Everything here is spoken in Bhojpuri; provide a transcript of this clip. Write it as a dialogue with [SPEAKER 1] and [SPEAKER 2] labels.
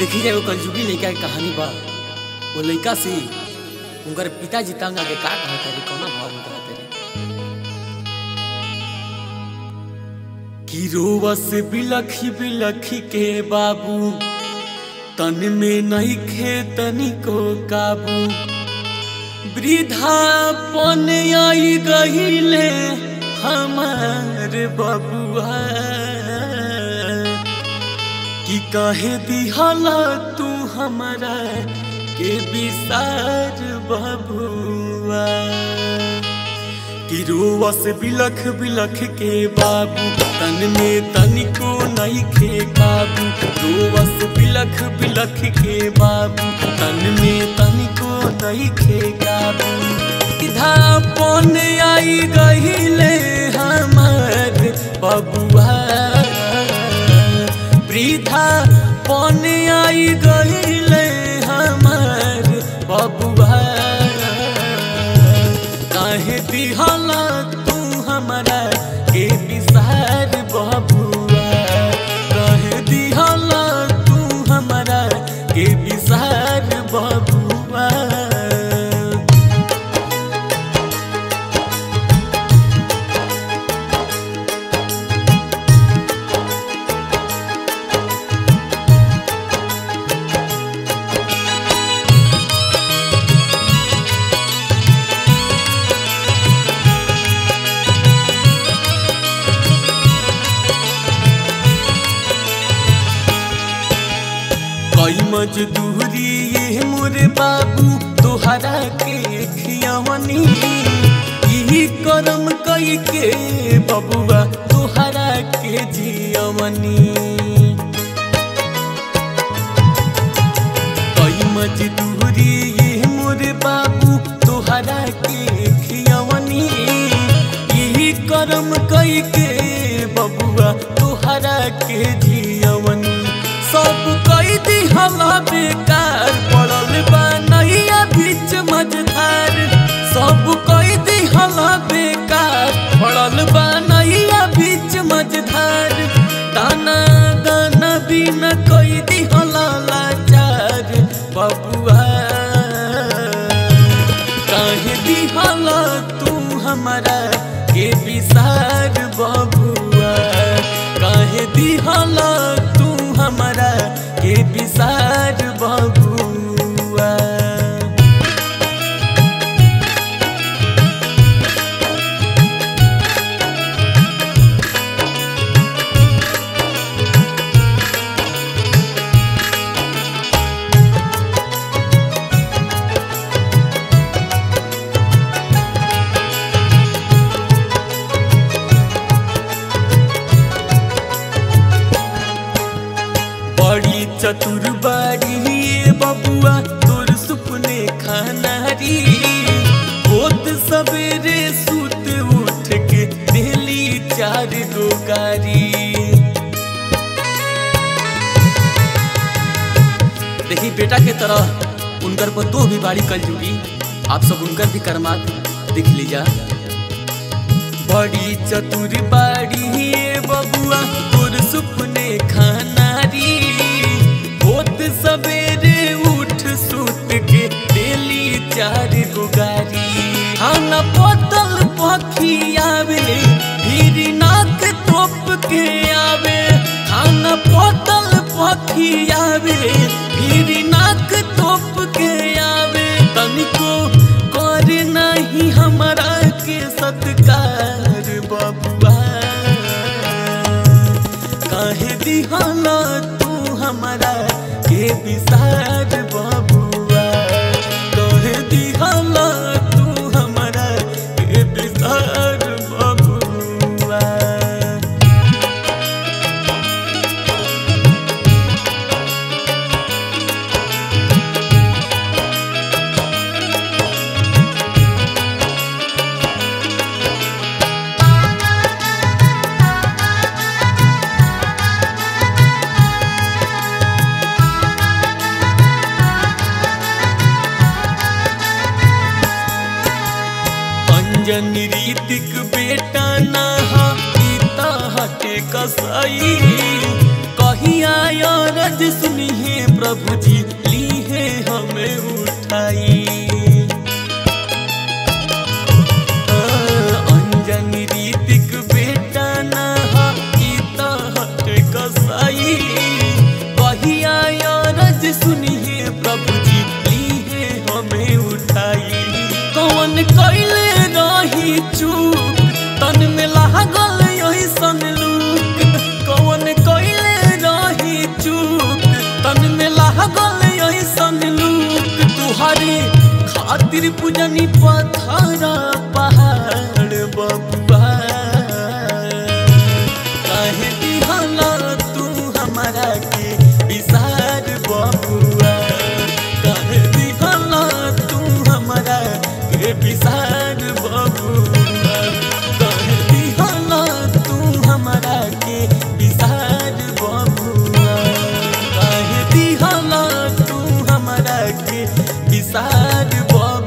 [SPEAKER 1] देखी जाए वो कलजुगी लड़का के कहानी बा वो लड़का से उनकर पिताजी तंग आके का कहत रे कौना भाव में कहत रे कि रोवस बिलखी बिलखी के बाबू तन में नहीं खे तनिको काबू वृद्धापन आई गहिले हमार बबुआ कि कहे दिहला तू हमारा के विसार बबुआ कि रोवस बिलख बिलख के बाबू तन में तनिको नहीं खे काबू रोवस बिलख बिलख के बाबू तन में तनिको नहीं खे काबू धापन आई गहिले हमार बबुआ वृद्धा पन आई गहिले हमार बबुआ काहे दिहला तू हमारा के विसार बबुआ काहे दिहला तू हमारा के विसार बबुआ कई मजदूरी ये मोरे बाबू तोहरा के खियावनी यही करम कई के बबुआ तोहरा के जियवनी कई मजदूरी ये मोरे बाबू तोहरा के खियावनी यही करम कई के बबुआ तोहरा के जियवनी सब कई दिहला बेकार पड़ल बा नैया बीच मझधार सब कई दिहला बेकार पड़ल बा नैया बीच मझधार दाना दाना बिना कई दिहला लाचार बबुआ काहे दिहला तू हमारा के विसार बबुआ काहे दिहला तू हमारा के विसार बबुआ बड़ी चतुर बाड़ी ये बबुआ तोर सुपने खानारी होत सवेरे सुत उठ के दिली चार गो गारी देखी बेटा के तरह उनकर पर तो भी बाड़ी कल जुगी आप सब उनकर भी कर्मात देख लीजा बड़ी चतुर बाड़ी ये बबुआ तोर सुपने खानारी होत सवेरे उठ सुत के डेली चार गो गारी खाना बोतल पखी आवे फिर नाक तोप के आवे खाना बोतल पखी आवे फिर नाक तोप के आवे तनिको कर नहीं हमारा के सत्कार बबुआ काहे दिहला तू हमारा के विसार बबुआ काहे दिहला तू हमारा के विसार बबुआ अंजन रीतिक बेटा ना हा पिता हटे कसाई कही कहिया रज सुनी है प्रभु जी ली है हमें उठाई अंजनी रीतिक बेटा नहा ई त हट कसाई कहिया रज सुनी है प्रभु जी ली है हमें उठाई कौन कैले रही चूक तन में लागल यही सन लूक कौन कैले रही चूक तन में लागल यही सन लूक तुहरे खातिर पूजनी पथरा पहाड़ बबुआ काहे दिहला तू हमारा के विसार बबुआ काहे दिहला तू हमारा के विसार बबुआ काहे दिहला तू हमारा के विसार बबुआ काहे दिहला तू हमारा के विसार बबुआ